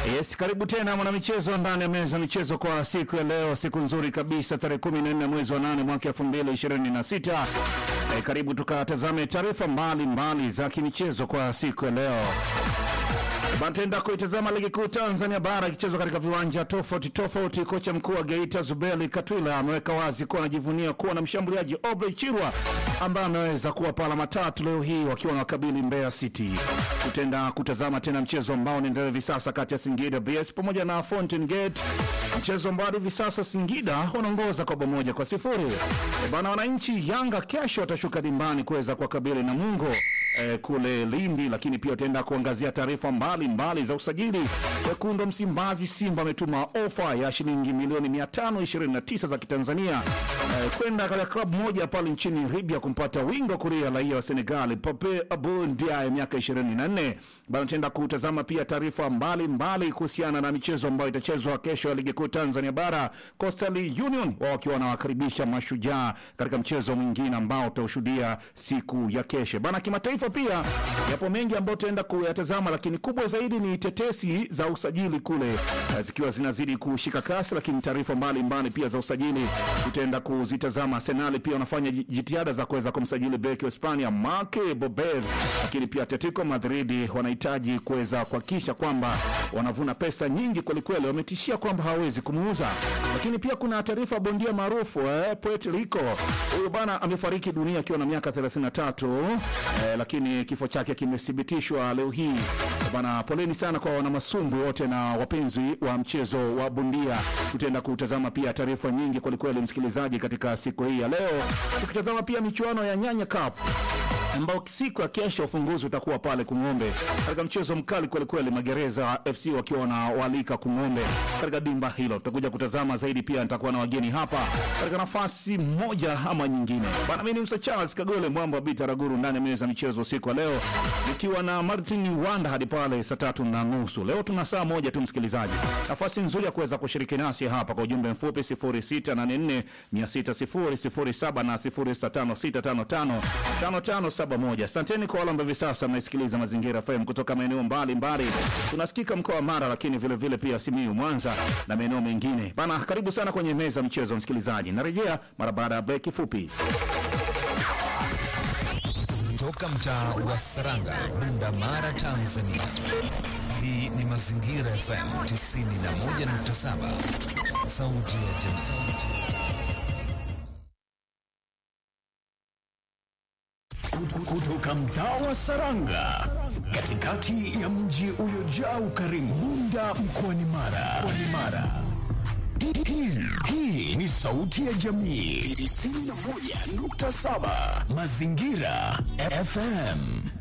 Yes, karibu tena mwanamichezo ndani ya meza michezo kwa siku ya leo, siku nzuri kabisa, tarehe 14 mwezi wa 8 mwaka 2026. Eh, karibu tukatazame taarifa mbalimbali za kimichezo kwa siku ya leo. Batenda kuitazama ligi kuu Tanzania bara ikichezwa katika viwanja tofauti tofauti. Kocha mkuu wa Geita Zubeli Katwila ameweka wazi kuwa anajivunia kuwa na mshambuliaji Obley Chirwa ambaye ameweza kuwapa alama tatu leo hii wakiwa na wakabili Mbeya City. Tutenda kutazama tena mchezo ambao unaendelea hivi sasa kati ya Singida BS pamoja na Fountain Gate, mchezo ambao hivi sasa Singida wanaongoza kwa bao moja kwa sifuri. E bana, wananchi Yanga kesho watashuka dimbani kuweza kuwakabili Namungo eh, kule Lindi, lakini pia utaenda kuangazia taarifa mbalimbali za usajili. Wekundu wa Msimbazi Simba ametuma ofa ya shilingi milioni 529 za Kitanzania eh, kwenda katika klabu moja pale nchini Libya kumpata wingo kuria raia wa Senegal Pape Abou Ndiaye miaka 24. Bado tutaenda kutazama pia taarifa mbalimbali kuhusiana na michezo ambayo itachezwa kesho ya ligi kuu Tanzania bara. Coastal Union wao wakiwa wanawakaribisha Mashujaa katika mchezo mwingine ambao utaushuhudia siku ya kesho. Bana, kimataifa pia yapo mengi ambayo tutaenda kuyatazama, lakini kubwa zaidi ni tetesi za usajili kule eh, zikiwa zinazidi kushika kasi, lakini taarifa mbalimbali pia za usajili tutaenda kuzitazama. Arsenal pia wanafanya ji- jitihada za kuweza kumsajili beki wa Hispania Marc Bober, lakini pia Atletico Madrid wanahitaji kuweza kuhakikisha kwamba wanavuna pesa nyingi kwelikweli. Wametishia kwamba hawawezi kumuuza, lakini pia kuna taarifa ya bondia maarufu eh, Puerto Rico. Huyu bana amefariki dunia akiwa na miaka 33 eh, lakini kifo chake kimethibitishwa leo hii bana. Poleni sana kwa wanamasumbwi wote na wapenzi wa mchezo wa bondia. Tutaenda kutazama pia taarifa nyingi kwelikweli, msikilizaji, katika siku hii ya leo, tukitazama pia michuano ya Nyanya Cup ambao siku ya kesho ufunguzi utakuwa pale Kung'ombe katika mchezo mkali kwelikweli, Magereza FC wakiwa wanawalika Kung'ombe katika dimba hilo. Tutakuja kutazama zaidi, pia nitakuwa na wageni hapa katika nafasi moja ama nyingine. Bana, mimi ni Musa Charles Kagole Mwambo wa Bita Raguru ndani ya meza michezo usiku wa leo, nikiwa na Martin Wanda hadi pale saa tatu na nusu. Leo tuna saa moja tu msikilizaji, nafasi nzuri ya kuweza kushiriki nasi hapa kwa ujumbe mfupi 0684 600 na 0656555571. Asanteni kwa wale ambao hivi sasa mnaisikiliza Mazingira FM kutoka maeneo mbalimbali. Tunasikika mkoa wa Mara, lakini vile vile pia Simiyu, Mwanza na maeneo mengine. Bana, karibu sana kwenye meza mchezo msikilizaji. Narejea mara baada ya breki fupi. Toka mtaa wa Saranga, Bunda Mara, Tanzania. Hii ni Mazingira FM 91.7, sauti ya jamii. Kutu- kutoka mtaa wa Saranga katikati ya mji uliojaa ukarimu Bunda mkoani Mara. Mkoani Mara. Hii- hii- Hii ni sauti ya jamii 91.7 Mazingira FM.